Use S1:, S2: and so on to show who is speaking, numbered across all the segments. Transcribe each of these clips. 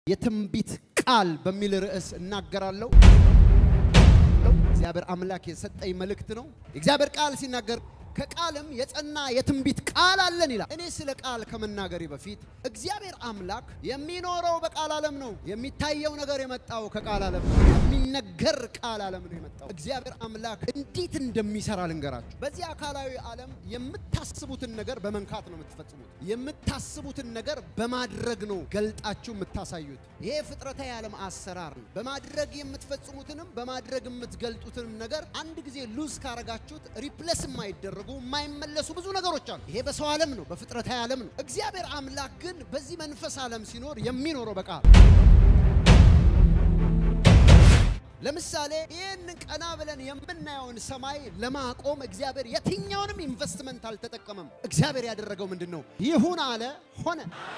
S1: የትንቢት ቃል በሚል ርዕስ እናገራለሁ። እግዚአብሔር አምላክ የሰጠኝ መልእክት ነው። የእግዚአብሔር ቃል ሲናገር ከቃልም የጸና የትንቢት ቃል አለን ይላል። እኔ ስለ ቃል ከመናገሬ በፊት እግዚአብሔር አምላክ የሚኖረው በቃል ዓለም ነው። የሚታየው ነገር የመጣው ከቃል ዓለም ነው። የሚነገር ቃል ዓለም ነው የመጣው። እግዚአብሔር አምላክ እንዴት እንደሚሰራ ልንገራችሁ። በዚህ አካላዊ ዓለም የምታስቡትን ነገር በመንካት ነው የምትፈጽሙት። የምታስቡትን ነገር በማድረግ ነው ገልጣችሁ የምታሳዩት። ይሄ ፍጥረታዊ ዓለም አሰራር ነው። በማድረግ የምትፈጽሙትንም በማድረግ የምትገልጡትንም ነገር አንድ ጊዜ ሉዝ ካረጋችሁት ሪፕሌስ የማይደረጉ የማይመለሱ ብዙ ነገሮች አሉ። ይሄ በሰው ዓለም ነው፣ በፍጥረታዊ ዓለም ነው። እግዚአብሔር አምላክ ግን በዚህ መንፈስ ዓለም ሲኖር የሚኖረው በቃል ለምሳሌ ይህንን ቀና ብለን የምናየውን ሰማይ ለማቆም እግዚአብሔር የትኛውንም ኢንቨስትመንት አልተጠቀመም። እግዚአብሔር ያደረገው ምንድን ነው? ይሁን አለ፣ ሆነ።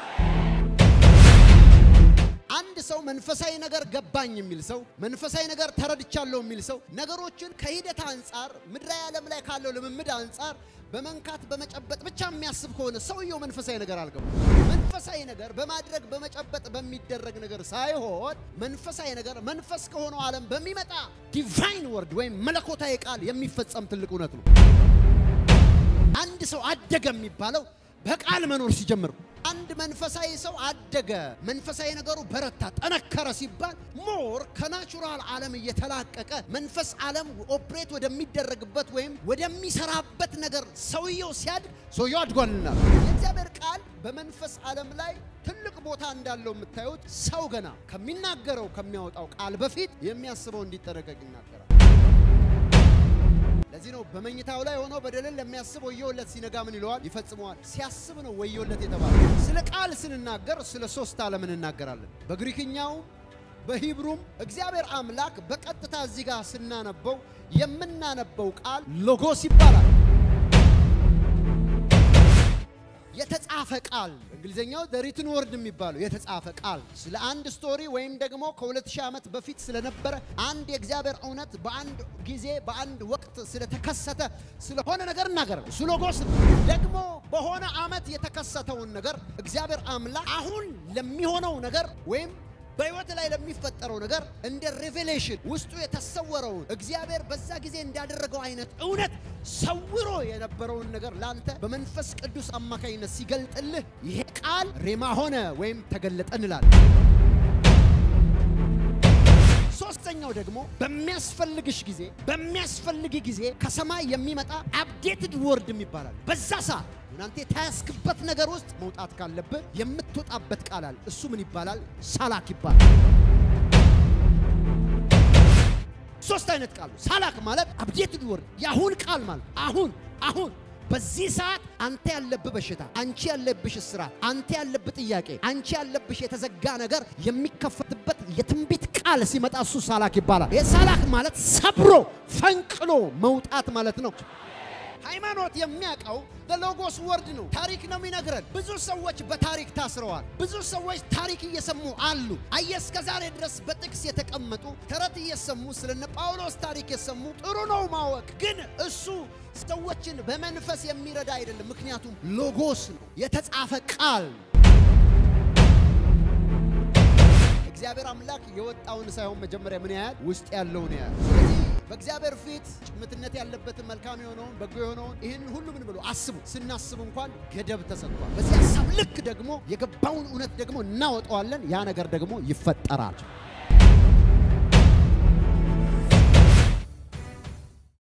S1: አንድ ሰው መንፈሳዊ ነገር ገባኝ የሚል ሰው መንፈሳዊ ነገር ተረድቻለሁ የሚል ሰው ነገሮችን ከሂደት አንጻር ምድራዊ ዓለም ላይ ካለው ልምምድ አንጻር በመንካት በመጨበጥ ብቻ የሚያስብ ከሆነ ሰውየው መንፈሳዊ ነገር አልገባ። መንፈሳዊ ነገር በማድረግ በመጨበጥ በሚደረግ ነገር ሳይሆን መንፈሳዊ ነገር መንፈስ ከሆነው ዓለም በሚመጣ ዲቫይን ወርድ ወይም መለኮታዊ ቃል የሚፈጸም ትልቅ እውነት ነው። አንድ ሰው አደገ የሚባለው በቃል መኖር ሲጀምር አንድ መንፈሳዊ ሰው አደገ፣ መንፈሳዊ ነገሩ በረታ፣ ጠነከረ ሲባል ሞር ከናቹራል ዓለም እየተላቀቀ መንፈስ ዓለም ኦፕሬት ወደሚደረግበት ወይም ወደሚሰራበት ነገር ሰውየው ሲያድግ ሰውየው አድጓልና የእግዚአብሔር ቃል በመንፈስ ዓለም ላይ ትልቅ ቦታ እንዳለው የምታዩት ሰው ገና ከሚናገረው ከሚያወጣው ቃል በፊት የሚያስበው እንዲጠነቀቅ ይናገራል። ለዚህ ነው በመኝታው ላይ ሆኖ በደልን ለሚያስብ ወዮለት፣ ሲነጋ ምን ይለዋል? ይፈጽመዋል። ሲያስብ ነው ወዮለት የተባለ። ስለ ቃል ስንናገር ስለ ሶስት ዓለም እንናገራለን። በግሪክኛውም በሂብሩም እግዚአብሔር አምላክ በቀጥታ እዚህ ጋር ስናነበው የምናነበው ቃል ሎጎስ ይባላል። የተጻፈ ቃል እንግሊዝኛው ሪትን ወርድ የሚባለው የተጻፈ ቃል ስለ አንድ ስቶሪ ወይም ደግሞ ከ2000 ዓመት በፊት ስለነበረ አንድ የእግዚአብሔር እውነት በአንድ ጊዜ በአንድ ወቅት ስለተከሰተ ስለሆነ ነገር እናገር እሱ ሎጎስ ነው። ደግሞ በሆነ ዓመት የተከሰተውን ነገር እግዚአብሔር አምላክ አሁን ለሚሆነው ነገር ወይም በሕይወት ላይ ለሚፈጠረው ነገር እንደ ሬቬሌሽን ውስጡ የተሰወረውን እግዚአብሔር በዛ ጊዜ እንዳደረገው አይነት እውነት ሰውሮ የነበረውን ነገር ላንተ በመንፈስ ቅዱስ አማካኝነት ሲገልጥልህ ይሄ ቃል ሬማ ሆነ ወይም ተገለጠ እንላለን። ሶስተኛው ደግሞ በሚያስፈልግሽ ጊዜ በሚያስፈልግ ጊዜ ከሰማይ የሚመጣ አፕዴትድ ወርድ ይባላል። በዛ ሰዓት እናንተ የተያዝክበት ነገር ውስጥ መውጣት ካለብህ የምትወጣበት ቃል አለ። እሱ ምን ይባላል? ሳላክ ይባላል። ሶስት አይነት ቃል ሳላክ ማለት አፕዴትድ ወርድ የአሁን ቃል ማለት አሁን አሁን በዚህ ሰዓት አንተ ያለብህ በሽታ፣ አንቺ ያለብሽ እስራት፣ አንተ ያለብህ ጥያቄ፣ አንቺ ያለብሽ የተዘጋ ነገር የሚከፈትበት የትንቢት ቃል ሲመጣ እሱ ሳላክ ይባላል። የሳላክ ማለት ሰብሮ ፈንቅሎ መውጣት ማለት ነው። ሃይማኖት የሚያውቀው ሎጎስ ወርድ ነው። ታሪክ ነው የሚነግረን። ብዙ ሰዎች በታሪክ ታስረዋል። ብዙ ሰዎች ታሪክ እየሰሙ አሉ። አየህ እስከ ዛሬ ድረስ በጥቅስ የተቀመጡ ተረት እየሰሙ ስለነ ጳውሎስ ታሪክ የሰሙ ጥሩ ነው ማወቅ፣ ግን እሱ ሰዎችን በመንፈስ የሚረዳ አይደለም። ምክንያቱም ሎጎስ ነው፣ የተጻፈ ቃል እግዚአብሔር አምላክ የወጣውን ሳይሆን መጀመሪያ ምን ያህል ውስጥ ያለውን ያህል። ስለዚህ በእግዚአብሔር ፊት ጭምትነት ያለበትን መልካም የሆነውን በጎ የሆነውን ይህን ሁሉ ምን ብሎ አስቡ። ስናስብ እንኳን ገደብ ተሰጥቷል። በዚህ ሀሳብ ልክ ደግሞ የገባውን እውነት ደግሞ እናወጣዋለን። ያ ነገር ደግሞ ይፈጠራል።